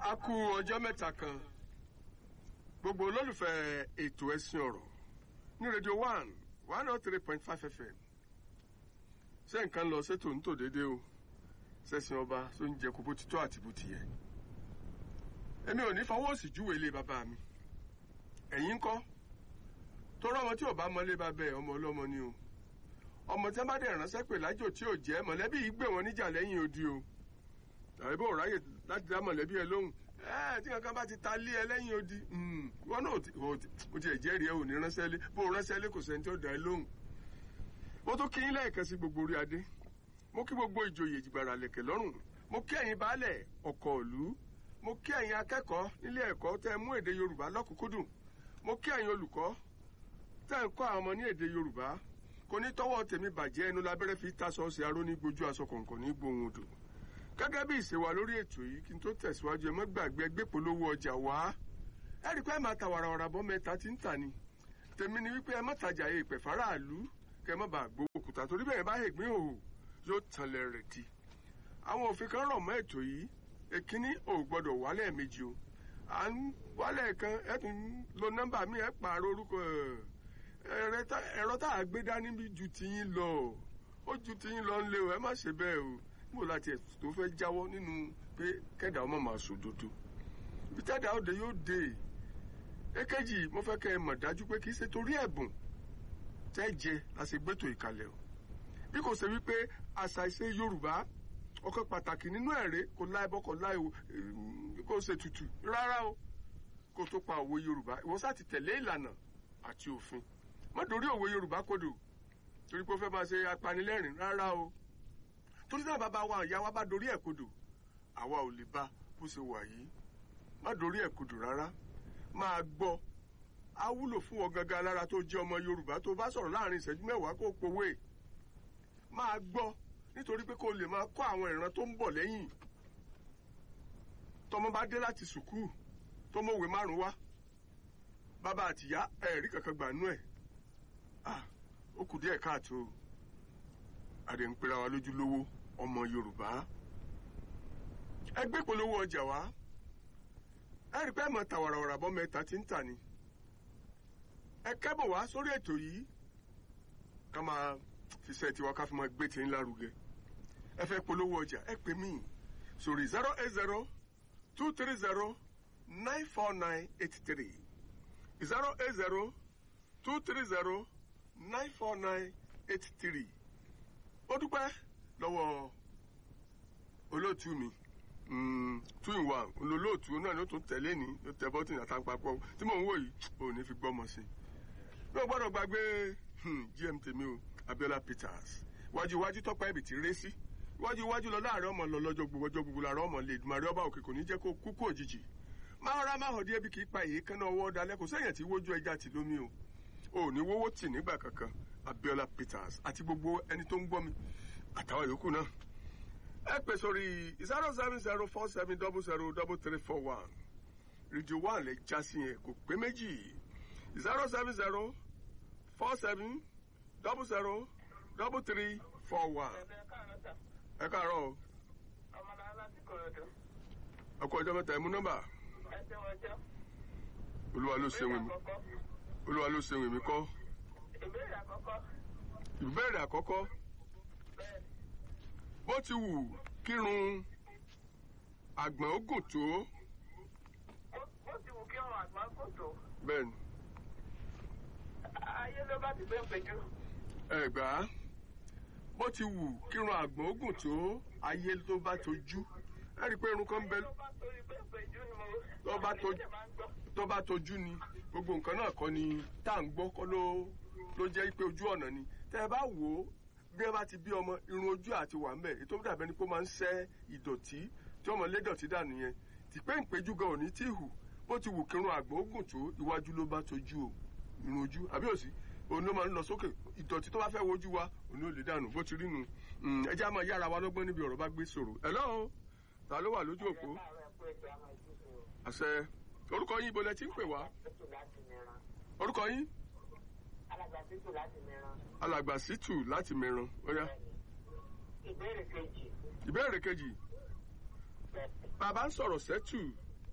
a kú ọjọ́ mẹ́ta kan gbogbo olólùfẹ́ ètò ẹ̀sìn ọ̀rọ̀ ní rédíò one one oh three point five fm ṣé nǹkan lọ sétò ń tò déédéé o ṣẹ̀sìn ọba tó ń jẹ kó bó ti tọ́ àti bó ti yẹ èmi ò ní fọwọ́ sí júwe ilé bàbá mi ẹ̀yin ń kọ́ tó rọ́mọ tí ò bá mọ ilé bàbá ẹ̀ ọmọ ọlọ́mọ ni o ọmọ tí wọ́n bá dẹ̀ ránṣẹ́ pè lájò tí ò jẹ́ mọ̀lẹ́bí yìí gbé wọn níjà lẹ́yìn odi o tàbí bó ráyè láti dá mọ̀lẹ́bí ẹ lóhùn ẹ tí kankan bá ti ta lé ẹ lẹ́yìn odi wọn náà o ti ẹ̀jẹ̀ rí ẹ ò ní ránṣẹ́ lé bó ránṣẹ́ lé kò sẹ́ni tí ó dá ẹ lóhùn. mo tún kí yín lẹ́ẹ̀kan sí gbogbo orí adé mo kí gbogbo ìjòyè ìjìgbàrà lẹ̀kẹ̀ lọ́rùn mo kí ẹ̀yin baálẹ̀ ọkọ̀ ìlú mo kí ẹ̀yin akẹ́kọ̀ọ́ nílé ẹ̀kọ́ tẹ́ mú èdè yorùbá lọ́kùnkúndùn mo kí ẹ̀yin olùkọ́ tẹ́ ń kọ́ àwọn ọmọ ní èdè yorùbá kò ní tọ́wọ́ tèmi bàjẹ́ ẹnu lábẹ́rẹ́ fi tásọ ṣe aró ní gbójú aṣọ kọ̀ọ̀kan ní gbóhùn odò gẹ́gẹ́ bí ìṣèwà lórí ètò yìí kí n tó tẹ̀síwájú ẹ mọ́ gbàgbé ẹgbẹ́ polówó ọjà wá ẹ rí i pé ẹ máa ta wàràwàrà bọ́ mẹ́ta tí ń tà ní tèmi ni wípé ẹ má tajà yẹ ìpè faraàlú kẹ má bàa gbowó òkúta torí bẹ́ẹ̀ bá ègbín òhò yóò tanlẹ̀ rẹ̀ di àwọn òfin kan rọ̀ mọ́ ètò yìí èkíní ò gbọ́dọ̀ wálẹ̀ méjì o à ń wálẹ̀ kan ẹ tún lo nọ́mbà mi ẹ pààrọ̀ orúkọ ẹ̀rọ tá a gbé dání bí ju tiyín lọ ó ju tiyín lọ ń lé o ẹ má ṣe bẹ́ẹ̀ o mo láti ẹ̀sùn tó fẹ́ jáwọ́ nínú pé kẹ́dà ọmọ máa sòdodo ibi tẹ́dà òde yóò dé èkejì mo fẹ́ kẹ́ ẹ mọ̀ dájú pé kì í ṣe torí ẹ̀bùn tẹ́ jẹ la ṣe gbẹ́tò ìkàlẹ̀ o bí kò ṣe wípé àṣà ìṣe Yorùbá ọkọ̀ pàtàkì nínú ẹ̀rẹ́ kò láì bọ́ kò láì kò ṣe tutù rárá o kò tó pa òwe Yorùbá ìwọ sá ti tẹ̀lé ìlànà àti òfin má dorí òwe Yorùbá kodò torí pé ó fẹ́ máa ṣe apanilẹ́rìn rárá o torí náà bàbá wa ìyá wa bá dorí ẹ̀ kodò àwa ò lè bá bó ṣe wà yìí má dorí ẹ̀ kodò rárá máa gbọ́ á wúlò fún ọ gangan lára tó jẹ́ ọmọ Yorùbá tó bá sọ̀rọ̀ láàrin ìṣẹ́jú mẹ́wàá kó powó máa gbọ́ nítorí pé kó lè máa kọ́ àwọn ìran tó ń bọ̀ lẹ́yìn tọmọ bá dé láti sùkúù tó mọ̀wé márùn wá bàbá àtìyá ẹ̀rí kankan gbà nú ẹ̀ ó kù díẹ̀ káàtó àdé ń pera wa lójú lówó ọmọ Yorùbá ẹgbẹ́ polówó ọjà wa ẹ rí pé ẹ mọ̀ ta wàràwàrà bọ́ mẹ́ta tí ń tà ní ẹ kẹ́bọ̀ wá sórí ètò yìí ká máa fi ṣe tiwa ká fi máa gbé tí ń lárugẹ ẹ fẹ́ polówó ọjà ẹ pè mí sórí zero eight zero two three zero nine four nine eight three zero eight zero two three zero nine four nine eight three ó dúpẹ́ lọ́wọ́ olóòtú mi two in one olólóòtú náà ló tún tẹ̀lé ní ló tẹ bọ́tìnì àtàǹpapọ̀ tí mò ń wò yìí ò ní fi gbọ́mọ sí i bí o gbọ́dọ̀ gbàgbé gm tèmi o Abiola Peters iwájú iwájú tọ́pẹ́ ibì tí ré sí iwájú iwájú lọ láàárọ̀ ọmọ lọ lọ́jọ́ gbogbo ọjọ́ gbogbo làárọ̀ ọmọ lè dùmarè ọba òkè kò ní jẹ́ kó kúkú òjijì máa rà máa hàn díẹ̀ bí kì í pa èyí kánná ọwọ́ dalẹ̀ kò sẹ́yìn tí wójú ẹja tì lómi o ò ní wówó tì nígbà kankan Abiola Peters àti gbogbo ẹni tó ń gbọ́ mi àtàwọn yòókù náà ẹ pè sórí zero seven zero four seven double zero double three four one rédíò one lè já sí yẹn kò pé méjì zero seven zero four seven double zero double three four one. ẹ káàárọ̀ o. ẹ kú ọjọ́ mẹ́ta ẹ mú nọ́mbà. olúwa ló ṣeun mi olúwa ló ṣeun mi kọ́. ìbéèrè àkọ́kọ́. ìbéèrè àkọ́kọ́ bó ti wù kírun àgbọ̀n ó gùn tó. bó ti wù kí ọrùn àgbọ̀n gùn tó. bẹ́ẹ̀ni. ayé ló bá ti gbé péjú. ẹ gbà á bó ti wù kírun àgbọ̀n ó gùn tó ayé tó bá tojú ẹ rí i pé irun kan bẹ. tó bá tojú tó bá tojú ni gbogbo nǹkan náà kọ́ ni tá à ń gbọ́ kọ́ ló ló jẹ́ pé ojú ọ̀nà ni tẹ́ ẹ bá wò ó bí ẹ bá ti bí ọmọ irun ojú àti wà ń bẹ ètò dàbẹ ni pé ó máa ń ṣẹ́ ìdọ̀tí tí ọmọ lé dọ̀tí dànù yẹn tìpé ìpéjú gan òní tí hù bó ti wù kírun àgbọ̀n ogun tó iwájú ló bá tojú o irun ojú àbí òsì òun ló máa ń lọ sókè ìdọ̀tí tó bá fẹ́ wojú wa òun ló lè dànù bó ti rí nu ẹjẹ́ á máa yára wa lọ́gbọ́n níbi ọ̀rọ̀ bá gbé sọ̀rọ̀ hello ta ló wà lójú òpó àṣẹ orúkọ yín ibo lẹ ti ń pè wá orúkọ yín alàgbàsítù láti mìíràn. alàgbàsítù láti mìíràn ó yá. ìbéèrè kejì. ìbéèrè kejì bàbá ń sọ̀rọ̀ sẹ́tù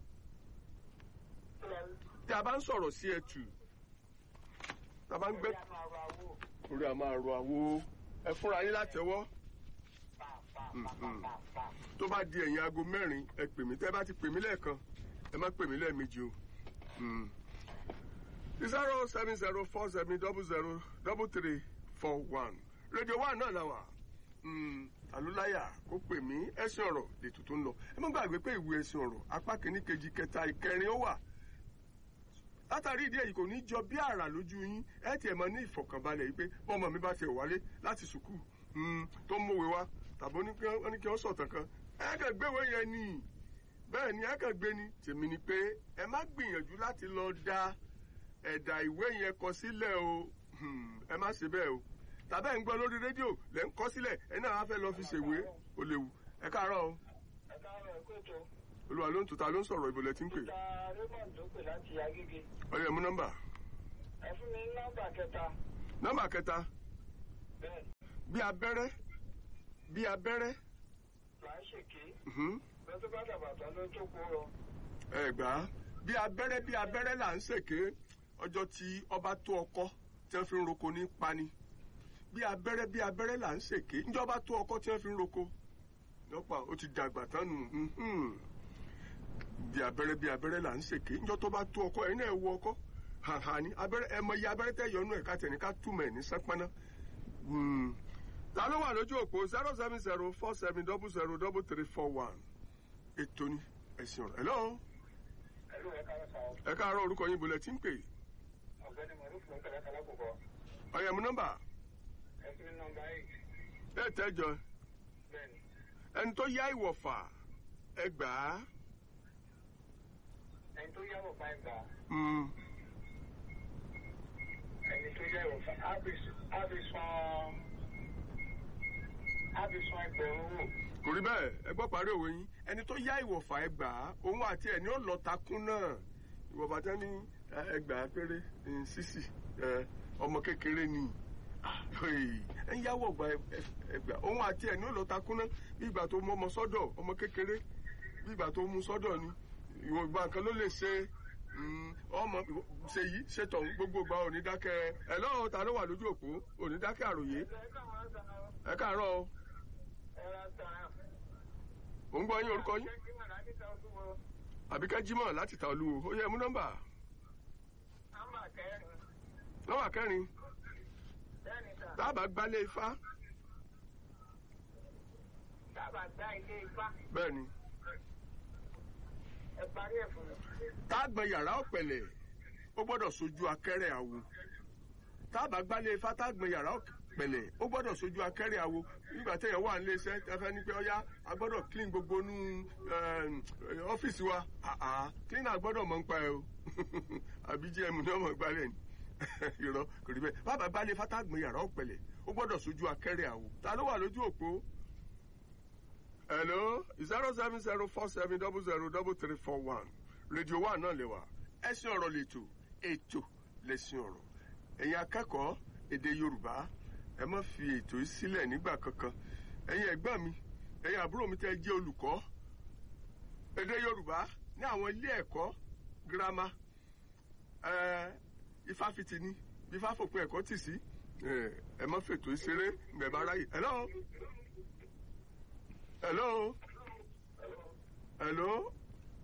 tí a bá ń sọ̀rọ̀ sí ẹtù tá a bá ń gbé Bóyá máa ra owó. orí a máa ro àwo ẹ fúnra yín látẹ̀wọ́ Pa, pa, pa, pa, pa, pa. tó bá di ẹ̀yìn aago mẹ́rin ẹ pè mí tẹ́ bá ti pè mí lẹ́ẹ̀kan ẹ má pè mí lẹ́ẹ̀mejì o. Mm. zero seven zero four seven double zero double three four one rédíò one náà la wà Mm, àlùláyà kó pè mí ẹ̀sìn ọ̀rọ̀ lètò tó ń lọ ẹ má gbàgbé pé ìwé ẹ̀sìn ọ̀rọ̀ apá kìíní kejì kẹta ìkẹrin ó wà látàrí ìdí èyí kò ní jọ bí àrà lójú yín ẹ tiẹ̀ mọ ní ìfọ̀kànbalẹ̀ yìí pé bọ́mọ mi bá tiẹ̀ wálé láti sùkúù mm, tó ń mọ̀wé wá tàbí ó ní kí wọ́n ní kí wọ́n sọ̀tàn kan ẹ kàn gbéwé yẹn ni bẹ́ẹ̀ ni ẹ kàn gbé ni tèmi ni pé ẹ má gbìyànjú láti lọ da ẹ̀dà ìwé yẹn kọ sílẹ̀ o Hmm, ẹ má ṣe bẹ́ẹ̀ o tàbí ẹ̀ ń gbọ́ lórí rédíò lẹ́ ń kọ sílẹ̀ ẹ náà á fẹ́ lọ fi ṣèwé ó léwu ẹ káàárọ̀ o Ẹ káàárọ̀, ẹ kú ètò. olúwa ló ń tuta ló ń sọ̀rọ̀ ìbòlẹ̀ tí ń pè Mr. Raymond tó pè láti Agége. ọyọ mú nọ́mbà Ẹ fún mi ní nọ́mbà kẹta. nọ́mbà kẹta Bẹ́ẹ̀ bí abẹ́rẹ́ bí abẹ́rẹ́ là ń ṣèké. mhm, Bẹ́ẹ̀ tó bá dàgbà tán ló tó kó rọ. ẹ gbà á bí abẹ́rẹ́ bí abẹ́rẹ́ là ń ṣèké ọjọ́ tí ọba tó ọkọ tí wọ́n fi ń roko ní pani bí abẹ́rẹ́ bí abẹ́rẹ́ là ń ṣèké níjọba tó ọkọ tí wọ́n fi ń roko lọ́pàá ó ti dàgbà tán nù mhm. bí abẹ́rẹ́ bí abẹ́rẹ́ là ń ṣèké níjọ́ tó bá tó ọkọ ẹ̀yin náà ẹ wo ọkọ hàhà ni abẹ́rẹ́ ẹ mọ iye abẹ́rẹ́ tẹ́ yọnu ẹ̀ ká tẹ̀ ní ká túmọ̀ ẹ̀ ní sánpáná. Hmm. ta ló wà lójú òpó zero seven zero four seven double zero double three four one ètò ni ẹ̀sìn ọ̀rọ̀ hello Ẹ ló ẹ káàárọ̀ sá o. ẹ káàárọ̀ orúkọ yín bolẹ̀ tí ń pè Ọ̀gbẹ́ni Mọ̀rúfù ń pẹ̀lẹ́ kálá kòkó. ọ̀yẹ̀mú nọ́mbà Ẹ fún mi ní nọ́mbà eight. ẹ̀ tẹ́jọ Bẹ́ẹ̀ni. ẹni tó yá ìwọ̀fà ẹ gbà á Ẹni tó yáwó bá ẹ gbà. Hmm. Ẹni tó yáwó fún Ábísán. Ábísán ẹgbẹ̀rún wò. kò rí bẹ́ẹ̀ ẹ gbọ́ parí òwe yín ẹni tó yá ìwọ̀fà ẹ gbà á òun àti ẹ̀ ní ó lọ takún náà ìwọ̀fà tẹ́ ní ẹ, ẹ gbà á péré ní sísì ẹ, ọmọ kékeré ni Ah, hey, ẹ ń yáwọ̀ gba ẹ- ẹ- ẹ gbà òun àti ẹ̀ ní ó lọ takún náà bí ìgbà tó mú ọmọ sọ́dọ̀ ọmọ kékeré bí ìgbà tó mú sọ́dọ̀ ni ìwọ̀n ìgbà kan ló lè ṣe mm, ọmọ ṣe yìí ṣe tọ̀hún gbogbo ìgbà òní dákẹ́ ẹ lọ́wọ́ ta ló wà lójú òpó òní dákẹ́ àròyé Ẹ káàárọ̀ sá o. ẹ káàárọ̀ o Ẹ ra sá. ò ń gbọ́ yín orúkọ yín Ṣé kí màdá ní ta ọdún wo? àbíkẹ́ jímọ̀ láti ta olúwo ó yẹ mú nọ́mbà Nọ́mbà kẹrin. nọ́mbà kẹrin Bẹ́ẹ̀ni sà. tábà gbálé ifá Dábàá gbá ilé ipá. bẹ́ẹ̀ ni Ẹ parí ẹ̀ fún mi. tágbọn yàrá ọ̀pẹ̀lẹ̀ ó gbọ́dọ̀ sojú akẹ́rẹ́ àwo tábà gbálé ifá tágbọn yàrá ọ̀pẹ̀lẹ̀ ó gbọ́dọ̀ sojú akẹ́rẹ́ àwo nígbà téèyàn wà nílé iṣẹ́ tẹ́fẹ́ ní pé ọyá a gbọ́dọ̀ clean gbogbo nú ọ́fíìsì wa àá cleaner gbọ́dọ̀ mọ̀ ń pa ẹ o àbí gm ní ọmọ gbálẹ̀ ni irọ́ kò rí bẹ́ẹ̀ bàbá gbálé ifá tágbọn yàrá ọ̀pẹ̀lẹ̀ ó gbọ́dọ̀ sojú akẹ́rẹ́ àwo ta ló wà lójú òpó hello zero seven zero four seven double zero double three four one rédíò wa náà lè wà ẹ̀sìn ọ̀rọ̀ lètò ètò lẹ̀sìn ọ̀rọ̀ ẹ̀yin akẹ́kọ̀ọ́ èdè yorùbá ẹ má fi ètò yìí sílẹ̀ nígbà kankan ẹ̀yin ẹ̀gbọ́n mi ẹ̀yin àbúrò mi tẹ́ jẹ́ olùkọ́ èdè yorùbá ní àwọn ilé ẹ̀kọ́ girama ẹ̀ ifáfitì ni bí fáfòpin ẹ̀kọ́ tì sí ẹ̀ ẹ má fètò yìí ṣeré ǹgbẹ̀ bá ráyè hello hello hello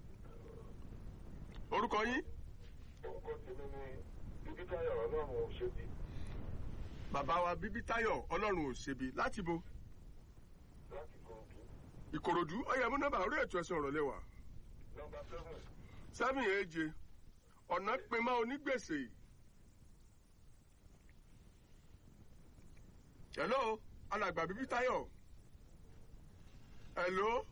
orúkọ yín Orúkọ tèmi ni Bíbítayọ̀ Ọlọ́run Òṣèbí bàbá wa bíbí táyọ̀ ọlọ́run ò ṣebi láti bo láti Kòròdú. ìkòròdú ọyẹ mú nọ́mbà orí ètò ẹsẹ ọ̀rọ̀ lẹwà Nọ́mbà seven. sẹ́mi èje ọ̀nà pinmọ́ onígbèsè hello alàgbà bíbí táyọ̀ hello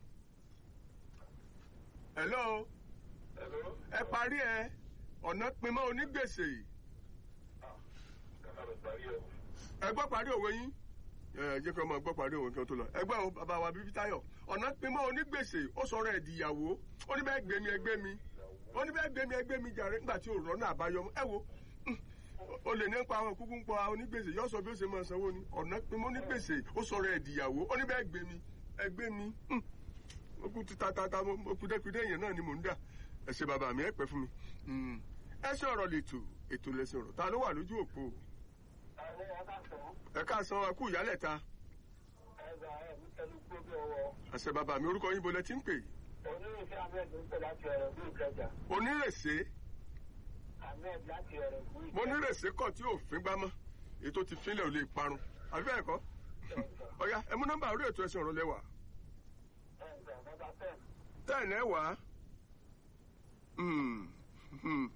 hello Hello. ẹ parí ẹ ọ̀nà pinmọ́ onígbèsè Ah, kàkà lọ parí ẹ̀. ẹ gbọ́ parí òwe yín ẹ jẹ́ kí ọmọ gbọ́ parí òwe kí wọ́n tó lọ ẹ gbọ́ o bàbá wa bíbí táyọ̀ ọ̀nà pinmọ́ onígbèsè ó sọ̀rọ̀ ẹ̀ dìyàwó ó ní bẹ́ẹ̀ gbé mi ẹgbẹ́ mi ó ní bẹ́ẹ̀ gbé mi ẹgbẹ́ mi jàre nígbà tí ò rọ́nà àbáyọ ẹ wo mm, o lè ní pa àwọn kúkú ń pa onígbèsè yóò sọ bí ó ṣe máa sanwó ni ọ̀nà pinmọ́ onígbèsè ó sọ̀rọ̀ ẹ̀ dìyàwó ó ní bẹ́ẹ̀ gbé mi ẹgbẹ́ mi mm, ó kú ti tatata ó kú dẹ́kudẹ́ yẹn náà ni mò ń dà ẹ ṣe bàbá mi ẹ pẹ́ fún mi Mm, ẹsẹ̀ ọ̀rọ̀ lètò ètò lẹ́sìn ọ̀rọ̀ ta ló wà lójú òpó Àwọn ọ̀gá sọ̀rọ̀. ẹ káàsán ẹ kú ìyálẹ̀ta Ẹgbà ẹ̀ ń tẹnu kó bí ọwọ́. àṣẹ bàbá mi orúkọ yín bolẹ tí ń pè Onírìnsẹ́ Ahmed ń pè láti ọ̀rọ̀ bí ìkẹjà. onírèsé Ahmed láti ọ̀rọ̀ bí ìkẹjà. mo nírèsé kọ̀ tí òfin gbámọ́ ètò ti fínlẹ̀ ò lè parun àbí bẹ́ẹ̀ kọ́ ọ̀ya ẹ mú nọ́mbà orí ètò ẹ̀sìn ọ̀rọ̀ lẹ́wà Ẹgbà bàbá fẹ́. tẹ́ẹ̀nì ẹ̀ wá Hmm, hmm.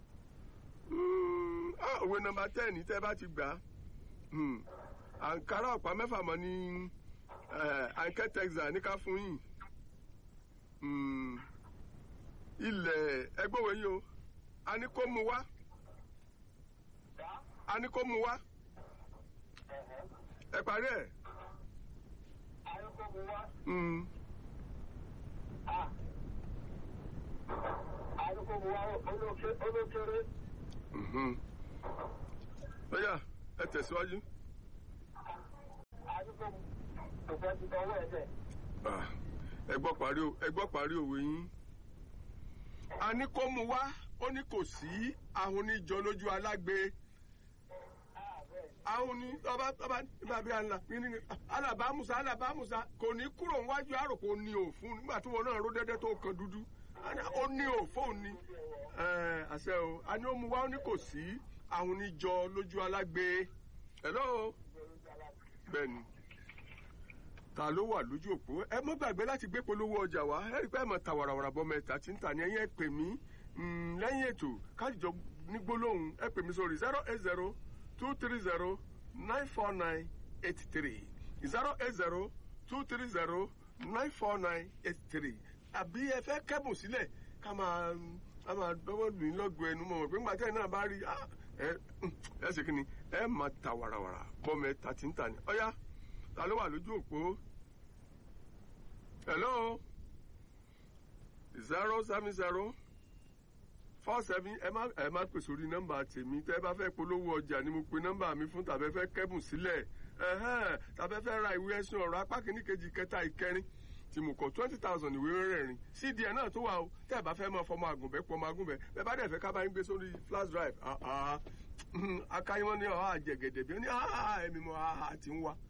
Hmm, ah, òwe nọ́mbà tẹ́ẹ̀nì tẹ́ bá ti gbà á Hmm. àǹkárá ọ̀pá mẹ́fà mọ́ ní àǹkẹ́ texas ní ká fún yín Hmm. ilẹ̀ ẹgbẹ́wò yín o a ní kó mu wá Dá. a ní kó mu wá Ẹ̀hẹ́. ẹ parí ẹ̀ Ayọ́kọ́ wá. Hmm. Ah. Ayọ́kọ́ wá olókèrè. Mhm. ọ̀ya ẹ tẹ̀síwájú. Ayọ́kọ́ kò fẹ́ ti tọwọ́ ẹ̀ dẹ̀. Ah, ẹ gbọ́ parí o- ẹ gbọ́ parí òwe yín. a ní kó mu wá ó ní kò sí ahun ní jọ lójú alágbe Ah, bẹ́ẹ̀. ahun ní ọba ọba nígbà bí ànlá ní alábàámusa alábàámusa kò ní kúrò níwájú àròkò ní òfun nígbà tí wọn náà ró dẹ́dẹ́ tó kan dúdú A ní ó ní òfóun ni Ẹ, àṣẹ o a ní ó mu wá ó ní kò sí ahun ní jọ lójú alágbe hello bẹ́ẹ̀ni ta ló wà lójú òpó ẹ mọ́ gbàgbé láti gbé polówó ọjà wá ẹ rí i pé ẹ mọ̀ ta wàràwàrà bọ́ mẹ́ta tí ń tà ní ẹ̀yìn ẹ pè mí mm, lẹ́yìn ètò kájíjọ ní gbólóhùn ẹ pè mí sórí zero eight zero two three zero nine four nine eight three zero eight zero two three zero nine four nine eight three àbí ẹ fẹ́ kẹ́bùn sílẹ̀ ká máa ká máa dọ́wọ́ lù yín lọ́gọ̀ ẹnu mọ̀ pé ńgbà tẹ́ ẹ náà bá rí ah, ẹ ẹ ṣe kí ni ẹ máa ta wàràwàrà bọ́ mẹ́ta tí ń tà ní ọ̀yá ta ló wà lójú òpó hello zero seven zero four seven ẹ má ẹ má pè sórí nọ́mbà tèmi tẹ́ ẹ bá fẹ́ polówó ọjà ni mo pe nọ́mbà mi fún tàbí ẹ fẹ́ kẹ́bùn sílẹ̀ ẹhẹn tàbí ẹ fẹ́ ra ìwé ẹ̀sùn ọ̀rọ̀ apá kìíní kejì kẹta ìkẹrin tí mo kọ twenty thousand ìwé rẹ̀rìn cd ẹ̀ náà tó wà o tẹ́ ẹ bá fẹ́ máa fọmọ àgùnbẹ́ pọmọ àgùnbẹ́ bẹ́ẹ̀ bá dẹ̀ fẹ́ ká bá yín gbé sórí flash drive ah, ah, akáyíwọ́n ní ọ̀há àjẹgẹ̀dẹ̀ bí ó ní ah, ẹ̀mí mọ́ ah, àti ń wá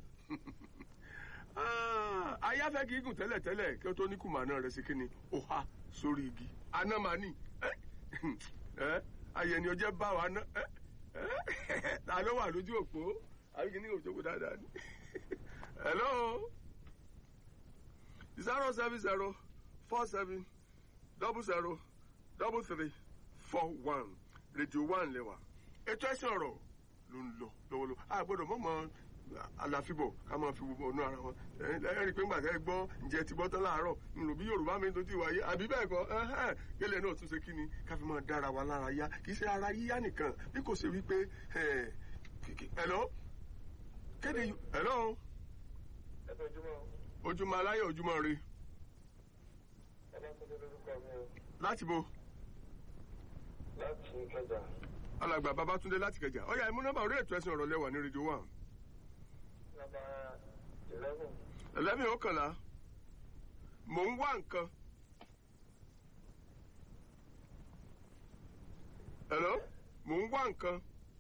Ah, ayáfẹ́ kì í gùn tẹ́lẹ̀ tẹ́lẹ̀ kí ó tó ní kùmà náà rẹ̀ sí kí ni ó há sórí igi anamani ẹ ayẹni ọjẹ́ bá wa ná ẹ ẹ ta ló wà lójú òpó àbí kí ni òjòkó dáadáa ni hello zero seven zero four seven double zero double three four one radio one lẹ́wà ètò ẹ̀sìn ọ̀rọ̀ ló ń lọ lọ́wọ́lọ́wọ́ a gbọ́dọ̀ mọ̀mọ́ àlàfíbọ̀ ká máa fi wo ọ̀nà ara wọn ẹ ẹ rí i pé ńgbà tẹ́ ẹ gbọ́ ǹjẹ́ ti gbọ́ tán láàárọ̀ ńlò bí yorùbá mi tó ti wáyé àbí bẹ́ẹ̀ kọ́ ẹhẹ́n gẹ́lẹ́ náà tún ṣe kí ni ká fi máa dára wa lára yá kì í ṣe ara yíyá nìkan bí kò ṣe wípé ẹ hello kéde hello Ẹ tójúmọ́. ojúmọ́ aláyọ̀ ojúmọ́ re Ẹ bá tó lórúkọ mi o. láti bo Láti ìkẹjà. alàgbà babatunde láti kẹjà ọyà ìmú nọ́mbà orí ètò ẹ̀sìn ọ̀rọ̀ lẹ́wà ní rédíò one Nọ́mbà eleven. ẹlẹ́mìí ọkànlá mò ń wá nǹkan hello mò ń wá nǹkan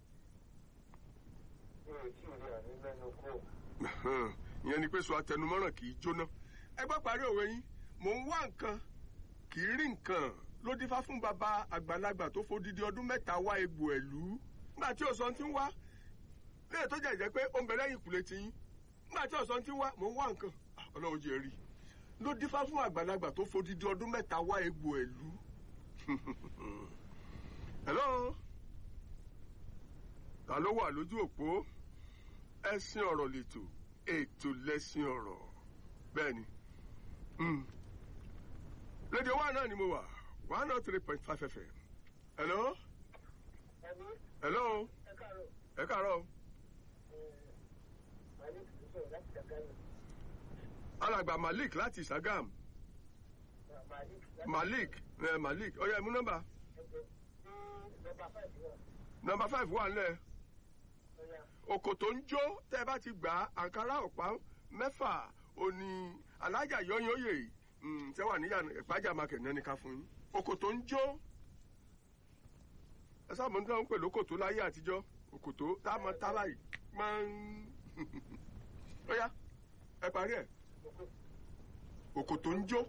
Mi ò tí ì rí àní mẹ́nu kúrò. ìyẹn ni pé sọ àtẹnumọ́ràn kì í jóná ẹ gbọ́ parí òwe yín mò ń wá nǹkan kì í rí nǹkan ló dífá fún bàbá àgbàlagbà tó fodidi ọdún mẹ́ta wá egbò ẹ̀lú nígbà tí òsàn ti ń wá léè tó jẹ́ jẹ́ pé ó ń bẹ lẹ́yìn ìkùlé ti yín nígbà tí òsàn ti ń wá mò ń wá nǹkan Ah, ọlọ́run jẹ́ rí ló dífá fún àgbàlagbà tó fodidi ọdún mẹ́ta wá egbò ẹ̀lú hello ta ló wà lójú òpó ẹ̀sìn ọ̀rọ̀ lètò ètò lẹ́sìn ọ̀rọ̀ bẹ́ẹ̀ ni Mm. rédíò wa náà ni mo wà one oh three point five fm hello Ẹni hello ẹ káàárọ̀. ẹ káàárọ̀ Màálí kì í sọ̀rọ̀ láti Ṣàgámù. alàgbà malik láti sagam Màálí láti malik ẹ malik ọyọ ẹmú nọ́mbà ẹgbẹ́. Nọ́mbà five náà. nọ́mbà five wà nílẹ̀ Ọ̀yà. òkòtò ń jó tẹ́ ẹ bá ti gbà á àǹkárá ọ̀pá mẹ́fà òní alájà yọyìn òye tẹ́ wà níyà ìpájà market náà ní ká fún yín òkòtò ń jó ẹ sábà ń dáhùn pẹ̀lú òkòtó láyé àtijọ́ òkòtó tá a mọ tá báyìí máa ń ó yá ẹ parí ẹ̀ òkòtó ń jó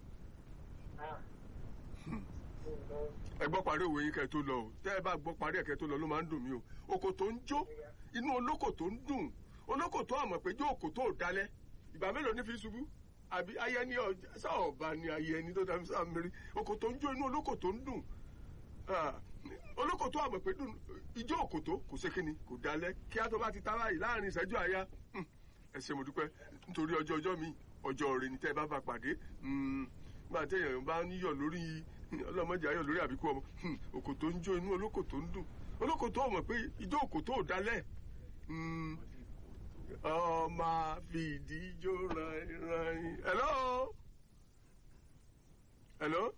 ẹ gbọ́ parí òwe yín kẹ́ ẹ tó lọ o tẹ́ ẹ bá gbọ́ parí ẹ̀ kẹ́ ẹ tó lọ ló máa ń dùn mí o òkòtó ń jó inú olókòtó ń dùn olókòtó àmọ̀ pé jó òkòtó ò dalẹ̀ ìgbà mélòó ní fi ṣubú àbí ayẹni ọjà sáọ̀bà ni ayẹni tó dàbí sáà mẹ́rin òkòtó ń jó inú olókòtó ń dùn Ah, olókòtó àmọ̀ pé dùn ijó òkòtó kò ṣe kíni kò dalẹ̀ kí á tó bá ti tára yìí láàrin ìṣẹ́jú àyà Hmm, ẹ ṣé mo dúpẹ́ nítorí ọjọ́ ọjọ́ mi ọjọ́ rẹ̀ ní tẹ́ ẹ bá bá pàdé Hmm, nígbà téèyàn bá ń yọ̀ lórí ọlọ́mọdé ayọ̀ lórí àbíkú ọmọ Hmm, òkòtó ń jó inú olókòtó ń dùn olókòtó ọmọ pé ijó òkòtó ò dalẹ̀ Hmm, ọmọ àfìdí jó ràn hello hello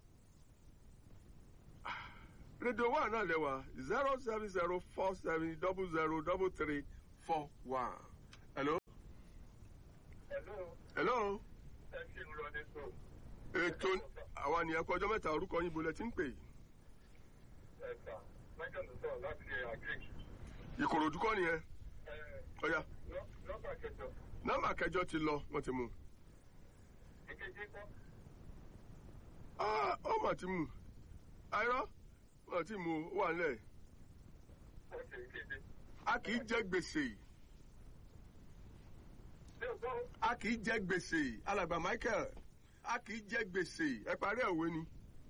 rédíò wà náà lẹ́wà zero seven zero four seven double zero double three four one hello Hello, hello ẹ ṣe ń lọ ní sùn. ètò àwa nìyẹn kọ ọjọ́ mẹ́ta orúkọ yín bolẹ̀ tí ń pè yìí Ẹ̀ka, Michael ló sọ̀rọ̀ láti ṣe agric. ìkòròdú kọ́ nìyẹn Ẹ ọ̀ya nọ́- nọ́mbà kẹjọ, nọ́mbà kẹjọ ti lọ wọ́n ti mú un. ìkeje kọ́. Ah, ó mà ti mú un. àìrọ́ wọ́n ti mú un, ó wà nílẹ̀ Ọ̀sẹ̀ ìkeje. a kì í jẹ gbèsè Ṣé o gbọ́? a kì í jẹ gbèsè alàgbà Michael a kì í jẹ gbèsè ẹ parí ẹ̀ òwe ni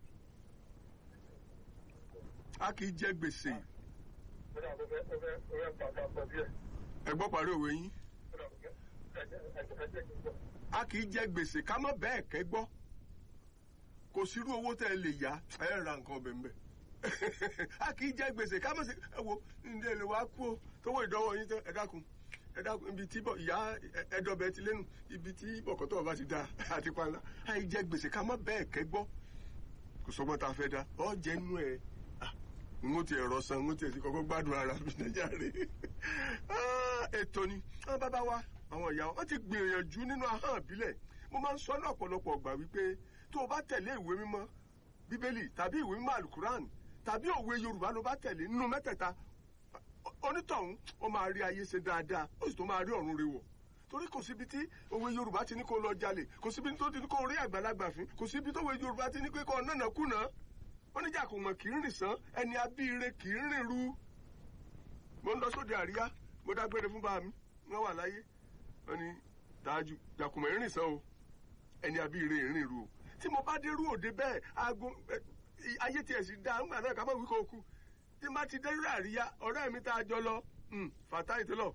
a kì í jẹ gbèsè Ó dà bó fẹ́ ó fẹ́ ó fẹ́ pàtó àpọ̀ díẹ̀. ẹ gbọ́ parí òwe yín Ó dà bó fẹ́ ẹ̀jẹ̀ ẹ̀jẹ̀ ẹ̀jẹ̀ kì í gbọ́. a kì í jẹ gbèsè ká mọ́ bẹ́ẹ̀ kẹ́ gbọ́ kò sírú owó tẹ́ ẹ lè yá ẹ ra nǹkan ọbẹ̀ ńbẹ̀ a kì í jẹ gbèsè ká mọ́ sí ẹ wo ǹdẹ́ lè wá kú o tówó ìdánwò yín tán ẹ dákun ẹ dákun ibi tí bọ̀ ìyá ẹ̀dọ́bẹ̀ ti lẹ́nu ibi tí bọ̀kọ́tọ̀ bá ti da àti panla a kì í jẹ gbèsè ká mọ́ bẹ́ẹ̀ kẹ́ gbọ́ kò sọgbọ́n tá a fẹ́ da ọ jẹ́ inú ẹ̀ n ó ti ẹ̀rọ san n ó ti ẹ̀ ti kọ́kọ́ gbádùn ara mi nàìjíríà rè ètò ni àwọn bàbá wa àwọn ìyá wọn ti gbìyànjú nínú ahọ́n ìbílẹ̀ mo máa ń sọ ní ọ̀pọ̀lọpọ̀ ọgbà wípé tó o bá tẹ̀lé ìwé mímọ́ bíbélì tàbí ìwé mímọ́ alukuran tàbí òwe yorùbá ló bá tẹ̀lé nínú mẹ́tẹ̀ẹ̀ta onítọ̀hún ó máa rí ayé ṣe dáadáa ó sì tó máa rí ọ̀run rẹ̀ wọ̀ torí kò síbi tí òwe yorùbá ti ní kó lọ jalè kò síbi tó ti ní kó rí àgbàlagbà fín kò síbi tó òwe yorùbá ti ní pé kó nànà kùnà oníjà kò mọ̀ kì í rìn sán ẹni abíire kì í rìn ru mo ń lọ sóde àríyá mo dágbére fún bá mi wọ́n wà láyé wọ́n ní dájú jàkùmọ̀ ìrìn sán o ẹni abíire ìrìn ru o tí mo bá dé rú òde bẹ́ẹ̀ aago ayé tiẹ̀ sì dá ńgbà náà ká má wí kó o kú tí n bá ti dé rú àríyá ọ̀rẹ́ mi tá a jọ lọ fàtà ìtẹ́lọ̀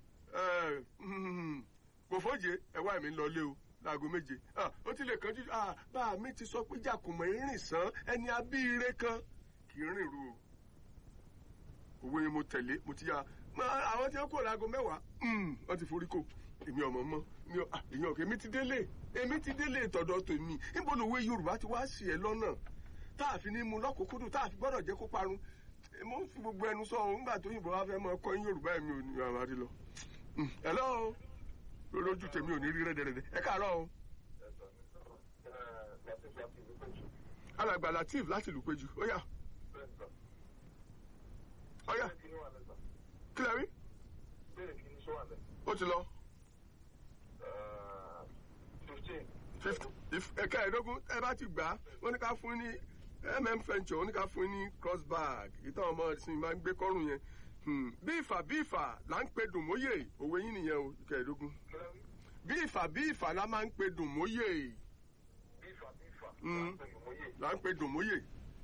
kò fọ́jẹ́ ẹ̀wá mi ń lọ lé o láago méje ó ti lè kánjú bá mi ti sọ pé jàkùmọ̀ ìrìn sán ẹni abíire kan kì í rìn ru o òwe yẹn mo tẹ̀lé mo ti yá àwọn tí wọ́n kó láago mẹ́wàá wọ́n ti forí kò èmi ọmọ mọ́ mi ò èyàn òkè èmi ti délé èmi ti délé tọ̀dọ̀ tèmi níbo lòwe yorùbá ti wá sí ẹ lọ́nà tá a fi ní mu lọ́kùnkúndùn tá a fi gbọ́dọ̀ jẹ́ kó parun mo ń fi gbogbo ẹnu sọ òun gbà tó yìnbọn wá fẹ́ mọ ọkọ yín yorùbá ẹ̀mí ò ní àwọn àti lọ. hello lójú tèmi ò ní rí rẹ́dẹ̀rẹ́dẹ́ ẹ káàárọ̀ o. alàgbà latif láti lù péjú ó yá ó yá kílẹ̀ rí ó ti lọ. ẹ̀ka ẹ̀ẹ́dógún ẹ bá ti gbà á wọ́n ní ká fún ní mm venture wọ́n ní ká fún ní cross bag ìtàn ọmọ ìsìn máa ń gbé kọ́rùn yẹn bí ìfà bí ìfà là ń pe dùnmóyè òwe yín nìyẹn o ìkà ẹ̀ẹ́dógún bí ìfà bí ìfà la máa ń pe dùnmóyè là ń pe dùnmóyè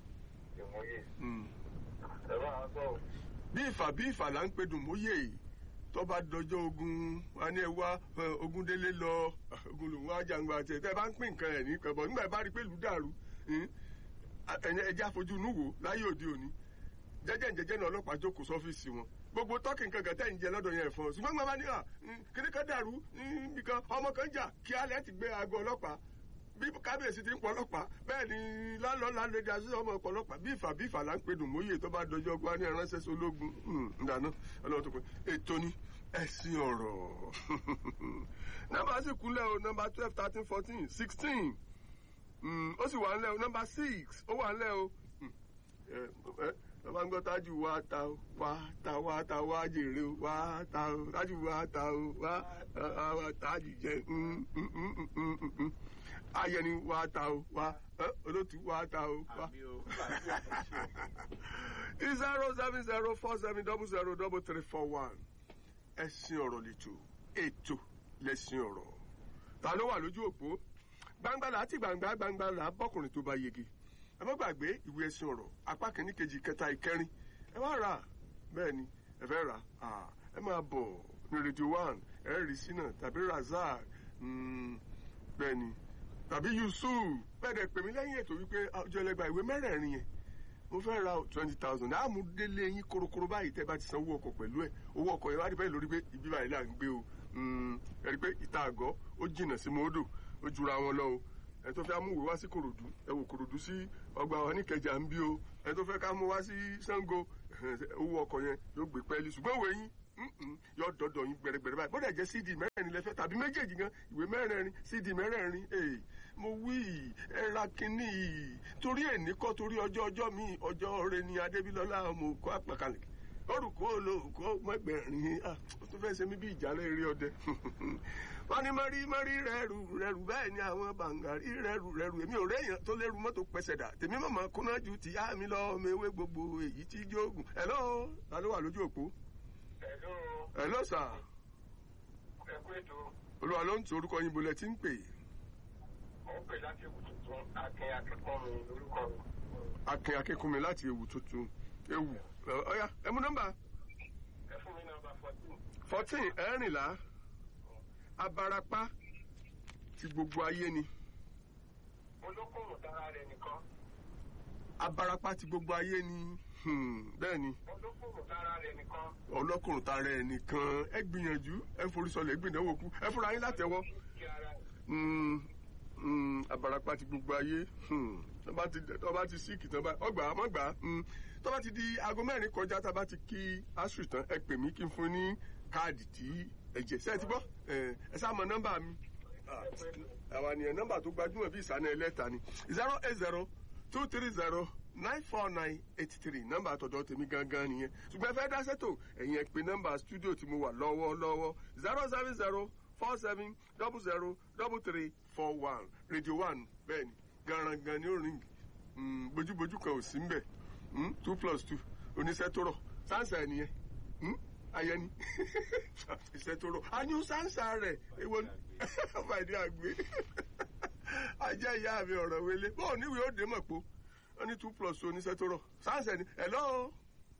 bí ìfà bí ìfà là ń pe dùnmóyè tó bá dọjọ́ ogun wa ní ẹ wá ogun délé lọ ogun lòun wá jàǹgbà tẹ tẹ bá ń pín nǹkan ẹ̀ ní kẹbọ nígbà bá rí pé ìlú dàrú ẹ̀yẹ ẹja fojú inú wò láyé òde òní jẹ́jẹ́ jẹ́jẹ́ náà ọlọ́pàá jókòó sọ́fíìsì wọn gbogbo tọ́kì nǹkan kan tẹ̀ ń jẹ lọ́dọ̀ yẹn fún ọ ṣùgbọ́n gbọ́n bá ní à kíní kan dàrú nìkan ọmọ kan jà kí alẹ́ ti gbé aago ọlọ́pàá bí kábíyèsí ti ń pọ̀ ọlọ́pàá bẹ́ẹ̀ ni lálọ́lá lè dá sí ọmọ ọ̀pọ̀ ọlọ́pàá bí ìfà bí ìfà là ń pe dùnmóyè tó bá dọjọ́ gbá ní ẹ̀ránṣẹ́ sí ológun ǹdáná ọlọ́run tó pé ètò ni ẹ̀sìn ọ̀rọ̀ nọ́mbà sì kúnlẹ̀ o nọ́mbà twelve thirteen fourteen sixteen ó sì wà ńlẹ̀ o nọ́mbà six ó wà ńlẹ̀ o bàbá ń gbọ́ tájù wá ta o wá ta wá ta wá jèrè o wá ta o tájù wá ta o wá wá tájù jẹ ayẹni wá ta o wá olótú wá ta o wá. zero seven zero four seven double zero double three four one ẹ̀sìn ọ̀rọ̀ lẹ́tọ̀ ètò lẹ́sìn ọ̀rọ̀ ta ló wà lójú òpó gbangba láti gbangba gbangba là bọ́kùnrin tó bá yege ẹ má gbàgbé ìwé ẹ̀sìn ọ̀rọ̀ apá kìíní kejì kẹta ìkẹrin ẹ wá rà bẹ́ẹ̀ ni ẹ fẹ́ rà ẹ máa bọ̀ ní rédíò one ẹ rí sínà tàbí razak bẹ́ẹ̀ ni tàbí yusuf bẹ́ẹ̀ dẹ̀ pèmí lẹ́yìn ètò wípé ọjọ́ ẹlẹ́gbàá ìwé mẹ́rẹ̀ẹ̀rin yẹn mo fẹ́ ra twenty thousand àmú délé yín korokoro báyìí tẹ́ bá ti san owó ọkọ̀ pẹ̀lú ẹ̀ owó ọkọ̀ yẹn wá dìbẹ́ lórí pé ibi báyìí là ń gbé o ẹ rí i pé ìta àgọ́ ó jìnnà sí mọ́ọ́dọ̀ ó jura wọn lọ o ẹ tó fẹ́ amúwèé wá sí korodu ẹ wò korodu sí ọgbà wa ní kẹjà ń bí o ẹ tó fẹ́ ká mú wá sí sango owó ọkọ̀ yẹn yóò gbé pẹ́ẹ́lí ṣùgbọ́n òwe yín yóò dọ́dọ̀ yín gbẹ̀rẹ̀gbẹ̀rẹ̀ báyìí bọ́dẹ̀ jẹ́ cd mẹ́rẹ̀ẹ̀rin lẹ́fẹ́ tàbí méjèèjì gan ìwé mẹ́rẹ̀ẹ̀rin cd mẹ́rẹ̀ẹ̀rin mo wí ẹ ra kínní yìí torí èní kọ́ torí ọjọ́ ọjọ́ mi ọjọ́ rẹ ni adébílọ́lá mo kọ́ àpàkàlẹ̀ orúkọ olóòkọ mẹgbẹrin ó tún fẹ́ ṣe mí bí ìjàlẹ̀ eré ọdẹ wọ́n ní mọ́rí mọ́rí rẹ́rù rẹ́rù bẹ́ẹ̀ ni àwọn bàǹgàrí rẹ́rù rẹ́rù èmi ò réèyàn tó lẹ́rù mọ́tò pẹ̀sẹ̀ dà tèmi mọ̀mọ́ kúnná ju ti yá mi lọ ọmọ ewé gbogbo èyí tí jóògùn hello ta ló wà lójú òpó. Hello. hello sir. Ẹ kú ètò. olúwa ló ń tu orúkọ yín bolẹ̀ tí ń pè. Mo ń pè láti ewu tuntun. Akin akẹ́kọ̀ọ́ mi lórúkọ mi. akin akínkùnmi láti ewu tuntun ewu ọ̀ya ẹ mú nọ́mbà Ẹ fún mi nọ́mbà fourteen. fourteen ẹ̀rìnlá abarapá ti gbogbo ayé ni Olókùnrin dára rẹ̀ nìkan. abarapá ti gbogbo ayé ni hmm, bẹ́ẹ̀ ni Olókùnrin dára rẹ̀ nìkan. ọlọ́kùnrin tara ẹ̀ nìkan ẹ gbìyànjú ẹ forísọlẹ̀ gbìdánwò kú ẹ fúnra yín látẹ̀wọ́ Kí ara rẹ̀. Hmm, hmm, abarapá ti gbogbo ayé hmm, tó bá ti tó bá ti síìkì tán bá ọgbà má gbà hmm, tó bá ti di aago mẹ́rin kọjá tá a bá ti kí asùn tán ẹ pè mí kí n fún ní káàdì tí ẹ̀jẹ̀ sẹ́ẹ̀ ti gbọ́ ẹ ẹ sá mọ nọ́mbà mi Ah, àwa nìyẹn nọ́mbà tó gbajúmọ̀ bí ìsànà ẹlẹ́ta ni zero eight zero two three zero nine four nine eight three nọ́mbà àtọ̀dọ̀ tèmi gangan nìyẹn ṣùgbọ́n ẹ fẹ́ dá sẹ́tò ẹ̀yìn ẹ̀ pé nọ́mbà stúdíò tí mo wà lọ́wọ́lọ́wọ́ zero seven zero four seven double zero double three four one radio one bẹ́ẹ̀ ni garangan ni ó ring Mm, bójúbójú kan ò sí ń bẹ̀ Mm, two plus two oníṣẹ́ tó rọ̀ sáǹsà ẹ̀ nìyẹn Mm, ayẹni iṣẹ́ tó rọ̀ a ní sáǹsà rẹ̀ èwo ni ọba ìdí àgbé ajá ìyá mi ọ̀rọ̀ wele bọ́ọ̀ níwèé ó dé mọ̀ pé ó ní two plus two oníṣẹ́ tó rọ̀ sáǹsà ni hello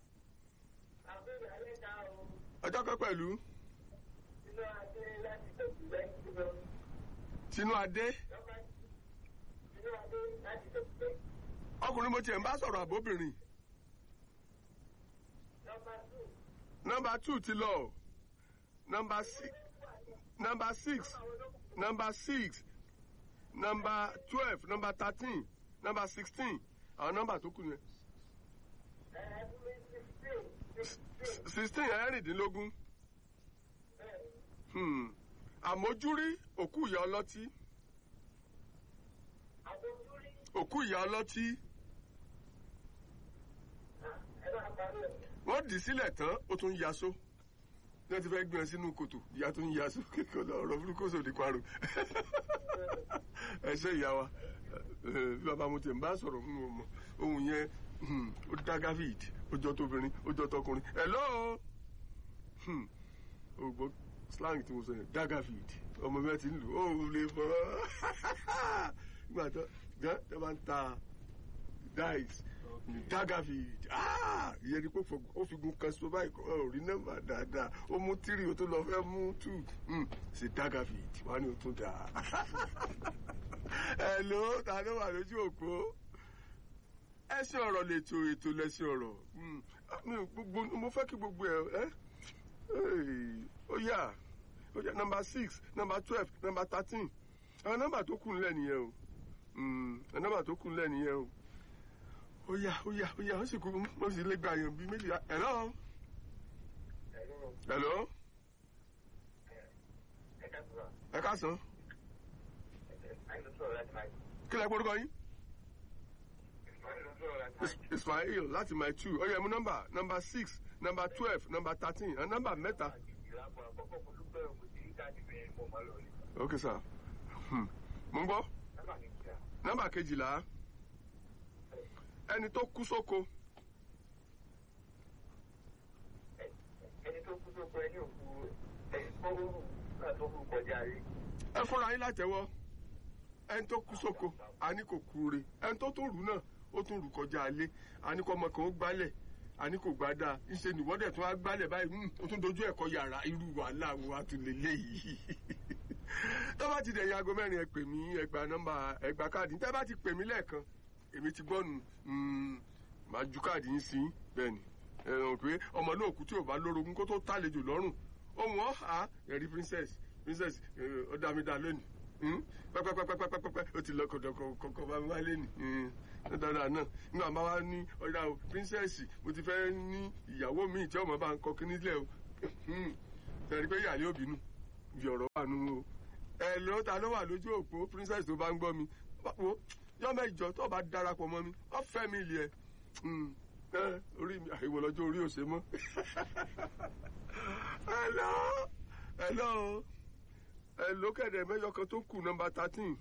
Àbẹ̀rẹ̀ alẹ́ ta o. ọjọ́ kan pẹ̀lú Inú adé láti tẹ̀sí lẹ́yìn tí lọ. tinú adé Lọ́ba inú adé láti tẹ̀sí lẹ́yìn. ọkùnrin mo tiẹ̀ ń bá sọ̀rọ̀ àbóbìnrin Lọ́ba two. nọmba two ti lọ nọmba six nọmba six nọmba six nọmba twelve nọmba thirteen nọmba sixteen àwọn nọmba tó kù yẹn Ẹ fún mi sixteen. Sixteen. sixteen ẹ̀rìndínlógún Bẹ́ẹ̀ni. Hmm. àmójúrí òkú ìyá ọlọ́tí Àbójúrí. òkú ìyá ọlọ́tí Ẹ máa parí ẹ̀. wọ́n dì í sílẹ̀ tán ó tún yaṣó ní wọ́n ti fẹ́ gbé ẹ sínú kòtò ìyá tó ń yaṣó kékeré lọ ọ̀rọ̀ burúkú sòdì parò ẹ ṣe ìyá wa ẹ, bí bàbá mo tẹ̀ ń bá sọ̀rọ̀ fún ọmọ ohun yẹn hmm, ó dá David ó jọ tóbìnrin ó jọ tọkùnrin hello Hmm, o gbọ́ slang tí mo sọ yẹn dá David ọmọ mi ti ń lù ó lè bọ́ nígbà tó gán tó bá ń ta dice dagavid ah ìyẹn ni pé ó fi gun kan so báyìí kọ́ ọ̀ rí nọ́mbà dáadáa ó mú tírì ó tó lọ fẹ́ mú tù ṣe dagavid wá ní o tún dà hello ta ló wà lójú òpó ẹsìn ọ̀rọ̀ lètò ètò lẹ́sìn ọ̀rọ̀ Hmm, mi ò gbogbo mo fẹ́ kí gbogbo ẹ ẹ ó yà ó yà nọ́mbà six nọ́mbà twelve nọ́mbà thirteen àwọn nọ́mbà tó kù ńlẹ̀ nìyẹn o Hmm, àwọn nọ́mbà tó kù ńlẹ̀ nìyẹn o ó yá ó yá ó yá ó sì kú mo sì lè gba èèyàn bíi méjì hello Hello. hello Ẹ káàbọ̀. ẹ káàsán Àyìn ló sọ̀rọ̀ láti máa kí lẹ gbórúkọ yín Ìsmail ló Is- ismail láti my two ó yẹ mú nọ́mbà nọ́mbà six nọ́mbà twelve nọ́mbà thirteen ẹ nọ́mbà mẹ́ta. ok sir Hmm. mo ń gbọ́ nọ́mbà kejìlá ẹni tó kú sóko ẹni tó kú tó kọ ẹni òkú ẹni tó rú nígbà tó kú kọjá rí. ẹ fọ́ra yín látẹ̀wọ́ ẹni tó kú sóko àní kò kú re ẹni tó tún rù náà ó tún rù kọjá alé àní kò ọmọ kan ó gbálẹ̀ àní kò gbá dáa ńṣe nìwọ́dẹ̀ tún á gbálẹ̀ báyìí hmm, ó tún dojú ẹ̀kọ́ yàrá irú wàhálà wo á tún lè léyìí tó bá ti dẹ̀yìn aago mẹ́rin ẹ pè mí ẹ gba nọ́mbà ẹ gba káàdì tẹ́ bá ti pè mí lẹ́ẹ̀kan èmi ti gbọ́nu màá ju káàdì yín sí bẹ́ẹ̀ ni ẹ rò pé ọmọ náà kú tí ò bá lórogún kó tó tàlejò lọ́rùn ohun ọ̀hà ẹ̀rí princess princess ó dá mi dá lónìí Hmm? pẹ́pẹ́pẹ́pẹ́pẹ́pẹ́ ó ti lọ kọ̀dọ̀kọ̀kọ̀ bá mi wá lé ní dáadáa náà nígbà máa wá ní ọ̀dà o princess mo ti fẹ́ ní ìyàwó mi tí ọmọ bá ń kọ kíní lẹ̀ o tẹ̀rí pé ìyá yóò bínú bí ọ̀rọ̀ wà nù o ẹ ló ta ló wà lójú òpó princess tó bá ń gbọ́ mi wo yọmọ ìjọ tó bá darapọ̀ mọ́ mi wọ́n fẹ́ mi ilé ẹ orí mi àìwọ lọ́jọ́ orí òsè mọ́ hello hello hello kẹ̀dẹ̀ mẹ́jọ kan tó kù nọmba thirteen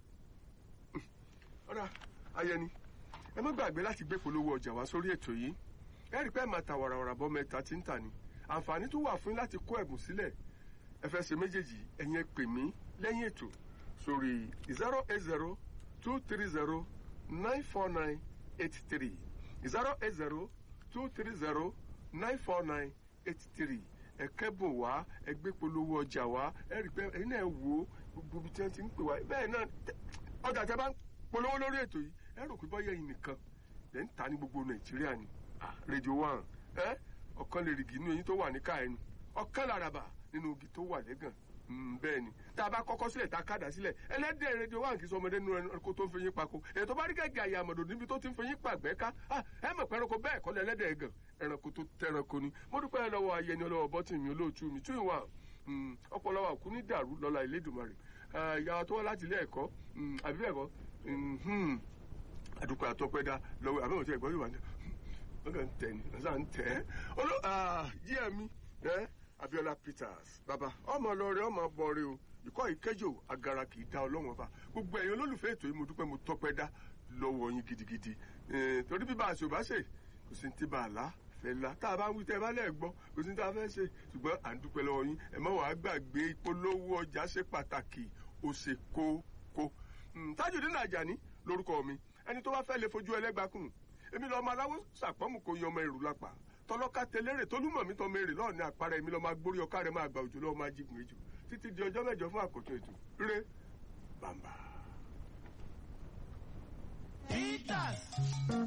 ọ̀rà ayẹni ẹ má gbàgbé láti gbé polówó ọjà wá sórí ètò yìí ẹ rí i pé ẹ máa ta wàràwàrà bọ́ mẹ́ta tí ń tà ní àǹfààní tó wà fún yín láti kó ẹ̀bùn sílẹ̀ ẹ fẹ́ ṣe méjèèjì ẹ̀yin ẹ pè mí lẹ́yìn ètò sórí zero eight zero two three zero nine four nine eight three zero eight zero two three zero nine four nine eight three ẹ kẹ́bùn wá ẹ gbé polówó ọjà wá ẹ rí i pé ẹ̀yin náà wò ó gbogbo ibi tí wọ́n ti ń pè wá bẹ́ẹ̀ náà tẹ- ọjà tẹ bá ń polówó lórí ètò yìí ẹ rò pé bọ́yá yìí nìkan lẹ́ ń ta ní gbogbo nàìjíríà ni Ah, rédíò one ẹ ọ̀kan lè rìgì inú eyín tó wà ní káyẹnu ọ̀kan làràbà nínú igi tó wà lẹ́gàn Mm, bẹ́ẹ̀ ni tá a bá kọ́kọ́ sílẹ̀ tá a kádà sílẹ̀ ẹlẹ́dẹ̀ rédíò one kì í sọ ọmọdé nínú ẹranko tó ń fẹyín pako èyí tó bá rí gẹ́gẹ́ àyà àmọ̀dò níbi tó ti ń fẹyín pàgbẹ́ ká Ah, ẹ mọ̀ pé ẹranko bẹ́ẹ̀ kọ́ lẹ́lẹ́dẹ̀ gan ẹranko tó tẹranko ni mo dúpẹ́ lọ́wọ́ ayẹni ọlọ́wọ́ bọ́tì mi olóòtú mi two in one Mm, ọpọlọ wa kú ní dàrú lọ́la ìlédùmarè Ah, ìyá wa tó wá láti ilé ẹ̀kọ́ mm, àbí bẹ́ẹ̀ kọ́ Mhm. àdúpẹ́ àtọ́pẹ́dá lọ́wọ́ àbẹ́wò tí ẹ̀gbọ́n yóò wá ní wọ́n kàn ń tẹ̀ ní ọ̀sán ń tẹ̀ ẹ́ olú jíẹ̀ mi ẹ́ Abiola Peters bàbá ọmọ lọrẹ ọmọ bọrẹ o ìkọ́ ìkẹjọ agara kì í da ọlọ́wọ́n ọba gbogbo ẹ̀yin olólùfẹ́ ètò yìí mo dúpẹ́ mo tọ́pẹ́ dá lọ́wọ́ yín gidigidi Eh, torí bí bá a ṣe ò bá ṣe kò sí ní ti bá a lá fẹ́ la tá a bá ń wí tẹ́ ẹ bá lẹ̀ gbọ́ kò sí ní tá a fẹ́ ṣe ṣùgbọ́n à ń dúpẹ́ lọ́wọ́ yín ẹ má wàá gbàgbé ìpolówó ọjà ṣe pàtàkì ó ṣe kókó Mm, Tajudeen Ajani lórúkọ mi ẹni tó bá fẹ́ lè fojú ẹlẹ́gbàkùn èmi lọ́ọ́ máa láwọ́ sàpọ́mù kò yan ọmọ èrò lápá tọlọ́ka tẹlẹ́rè tólúmọ̀ mi tọ́ mẹ́rẹ̀ lọ́ọ̀ ní àpárá èmi lọ́ọ́ máa gbórí ọ̀ká rẹ̀ máa gbà òjò lọ́ọ́ máa jígun ejò títí di ọjọ́ mẹ́jọ fún àkótó ètò rere bàmbà. Peters.